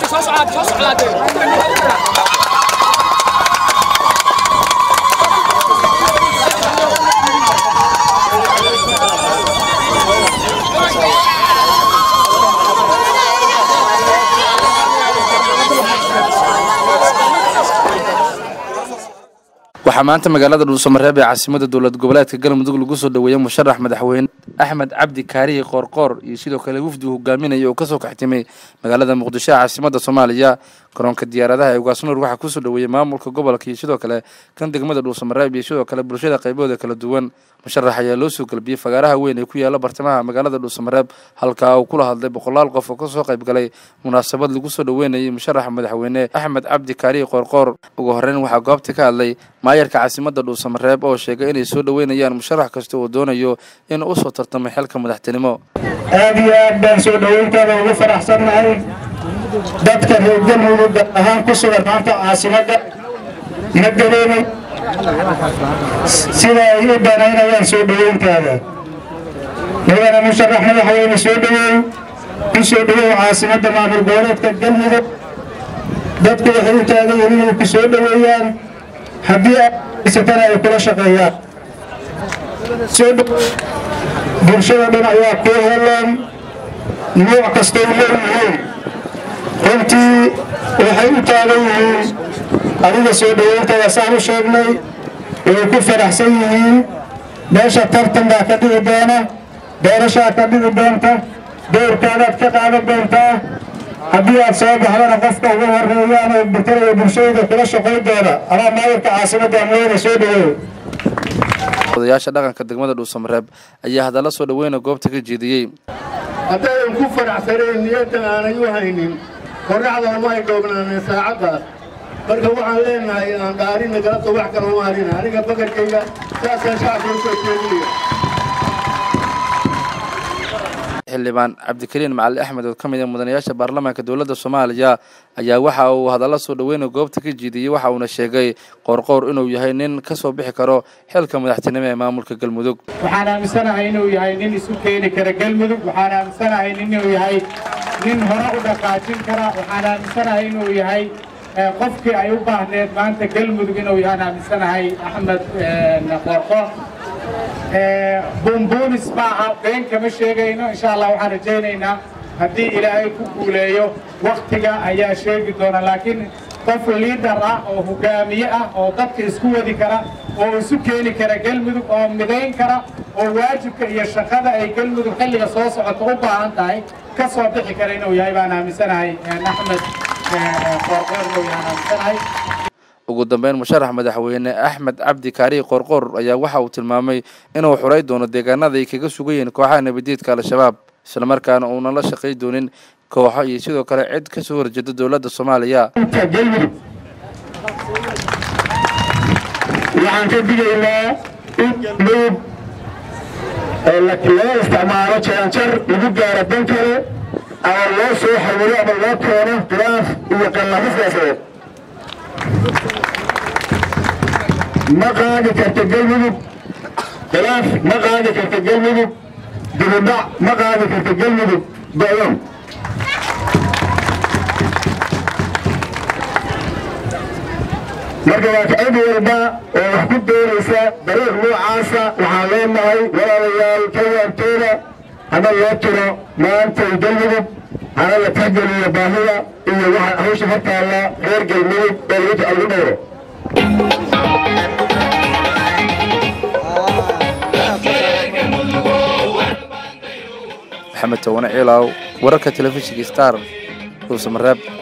waxaa maanta magaalada dhuusamareeb ee caasimada dowlad goboleedka galmudug lagu soo dhoweeyey musharax madaxweyne axmed cabdi kaarihi qoorqoor iyo sidoo kale wafdi uu hogaaminaya oo kasoo kaxtimay magaalada muqdisho ee caasimada soomaaliya garoonka diyaaradaha ee ugaasnuur waxaa kusoo dhoweeyey maamulka gobolka iyo sidoo kale kan degmada dhuusamareeb iyo sidoo kale bulshada qaybahooda kala duwan musharax ayaa loo soo galbiyey fagaaraha weyn ee ku yaala bartamaha magaalada dhuusamareeb halkaa uu kula hadlay boqolaal qof oo kasoo qayb galay munaasabad lagu soo dhoweynayay musharaxa madaxweyne axmed cabdi kaarihi qoorqoor ugu horeyn waxaa goobta ka hadlay maayarka caasimada dhuusamareeb oo sheegay inay soo dhoweynayaan musharax kasta oo doonayo in usoo tartamay xilka madaxtinimo aad iyo aad baan soo dhoweyntaada ugu faraxsannahay dadka reer galmudug gaar ahaan ku sugan maanta caasimadda ma dareemay sida ay u danaynayaan soo dhoweyntaada mudana musharax madaxweyne soo dhoweey ku soo dhowow caasimadda maamul goboleedka galmudug dadku waxay u taagan yihiin inay ku soo dhoweeyaan haddii aysatana ay kula shaqeeyaan bulshada dhan ayaa kuu helaan nooc kastay leeyihiin runtii waxay u taagan yihiin adiga soo dhoweyntada saan u sheegnay way ku faraxsan yihiin meesha tartan baa ka dhici doona doorashaa ka dhici doonta doorkaadaad ka qaadan doontaa haddii aad soo baxdana qofka ugu horeeyaan oo butalaya bulshadooda kula shaqayn doona amaa maayarka caasimadda amweyne soo dhoweey odayaasha dhaqanka degmada dhuusamareeb ayaa hadalla soo dhoweyna goobta ka jeediyey haddaydan ku faraxsanayn niyadda aanay u haynin qorraxda uma ay dhoobnaaneen saacaddaas marka waxaan leenahay aan dhaarina galabta wax kale uma harina aniga bakarkayga saasaan shacabka u soo jeedinaya xildhibaan cabdikariin macali axmed oo ka mid ah mudanayaasha baarlamaanka dowladda soomaaliya ayaa waxa uu hadalla soo dhoweyna goobta ka jeediyey waxa uuna sheegay qoorqoor inuu yahay nin ka soo bixi karo xilka madaxtinimo ee maamulka galmudug waxaan aaminsanahay inuu yahay nin isu keeni kara galmudug waxaan aaminsanahay inuu yahay nin hore u dhaqaajin kara waxaan aaminsanahay inuu yahay qofkii ay u baahneed maanta galmudug inuu yahaan aaminsanahay axmed qoorqoor buunbuunis maaha been kama sheegayno insha allah waxaan rajaynaynaa haddii ilaahay ku guuleeyo waktiga ayaa sheegi doona laakiin qof liidar ah oo hogaamiye ah oo dadka isku wadi kara oo isu keeni kara galmudug oo midayn kara oo waajibka iyo shaqada ay galmudug xilliga soo socoto u baahan tahay ka soo bixi kara inuu yahay baan aaminsanahay axmed qoorqoor inuu yahaan aaminsanahay ugu dambeyn musharax madaxweyne axmed cabdi kaarihi qoorqoor ayaa waxa uu tilmaamay inuu xuray doono deegaanada ay kaga sugan yihiin kooxaha nabadiidka al-shabaab islamarkaana uunan la shaqay doonin kooxo iyo sidoo kale cid ka soo horjeeda dowladda soomaaliya waxaan ka digaynaa in galmudug loo isticmaalo jaranjar lagu gaaro dan kale ama loo soo xawilo ama loo keeno khilaaf iyo qallafo siyaasadeed ma qaadi karta galmudug khilaaf ma qaadi karta galmudug dibudhac ma qaadi karta galmudug go-doon marka waa cid walba oo wax ku doonaysa dariiq noocaasa waxaan leenahay walaalayaal ka waabtooda hana loo tiro maantay galmudug hana la tixgeliyo baahida iyo waxa hawsha hortaalla reer galmudug ee lagu dhowro maxamed towane ciilaaw wararka telefishinka star dhuusamareeb